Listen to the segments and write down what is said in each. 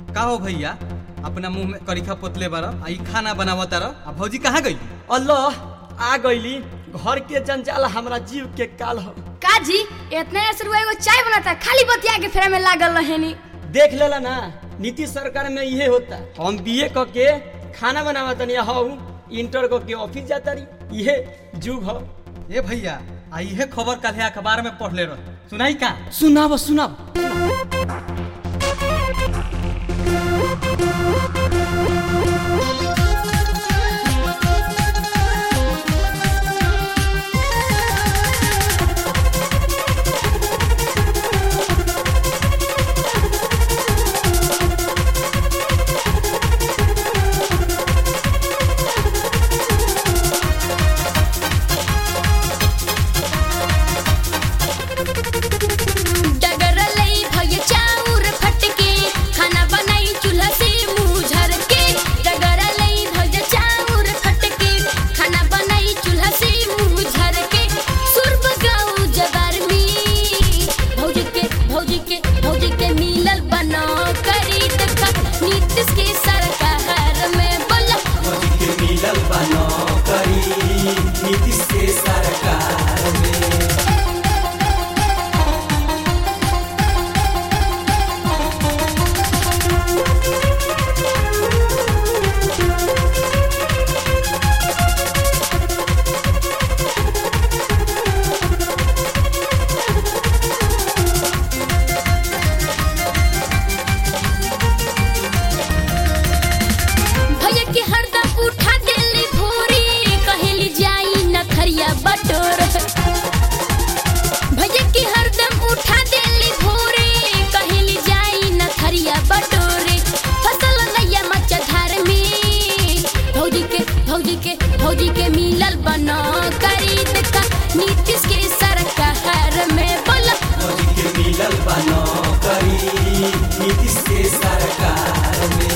का हो भैया अपना मुंह में करिखा पोतले बार आ ई खाना बनावत तार आ भौजी कहाँ गई अल्लाह आ गईली घर के जंजाल हमरा जीव के काल हो काजी इतने रुआ एगो चाय बनाता खाली बतिया के फेरा में लागल रहेनी देख लेला ना नीतीश सरकार में इहे होता हम बीए क के खाना बनावा तनी हऊ इंटर क के ऑफिस जाता रही इहे जुग हो ए भैया आ इहे खबर कल अखबार में पढ़ले रह सुनाई का सुनाब सुनाब डगर लई भैया चाउर फटके खाना बनाई चूल्हा से मुंह झर के डगर लई भैया चाउर फटके खाना बनाई चूल्हा से मुंह झर के सुरब गाँव जबार में भौजी के भौजी के भौजी के मिलल बना करी देखा नीतीश के सरकार में बोला के मिलल बनो करी नीतीश के सरकार में भैया के हरदम उठा देली भोरी कहेली जाई न खरिया बटोर भैया के हरदम उठा देली भोरी कहेली जाई न खरिया बटोरे फसल नैया मच्चा धार में भौजी के भौजी के भौजी के मिलल बना करी देखा नीतीश के सरकार में बोला मोदी के मिलल बनो करी नीतीश के सरकार में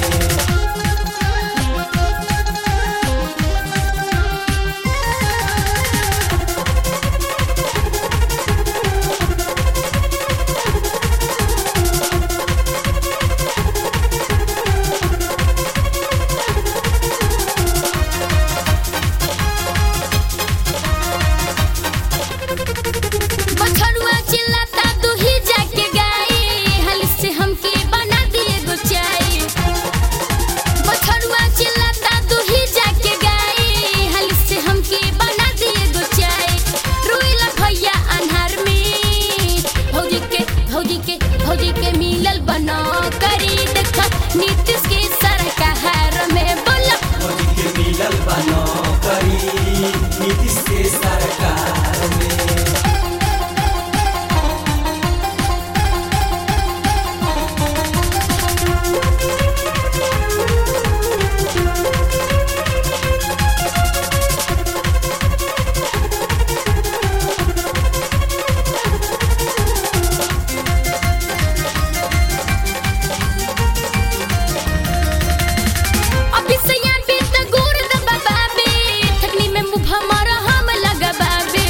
बछड़ुआ चिल्लाता तू ही जाके गाए हल से हमके बना दिए गो चाय बछड़ुआ चिल्लाता तू ही जाके गाए हल से हमके बना दिए गो चाय रोइला भैया अन्हार में भौजी के भौजी के भौजी के मिलल बना करी देखा नीतीश के सरकार में बोला मोदी के मिलल बनो करी नीतीश के सरकार में अभिसया पे त गोर दबाबे थकनी में मुंह हमारा हम लगाबाबे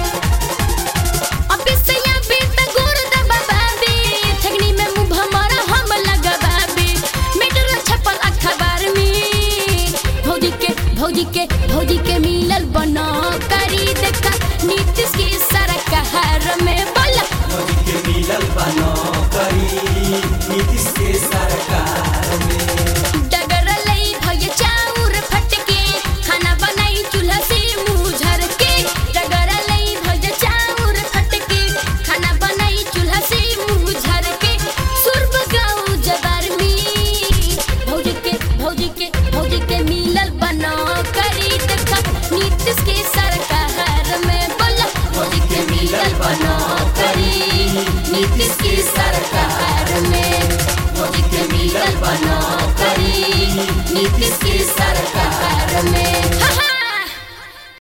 अभिसया पे त गोर दबाबे थकनी में मुंह हमारा हम लगाबाबे मेटर छपल अखबार में भौजी के भौजी के भौजी के मिलल बना करी देखा नीतीश के सरकार में बोला मोदी के मिलल बनो करी नीतीश के सरकार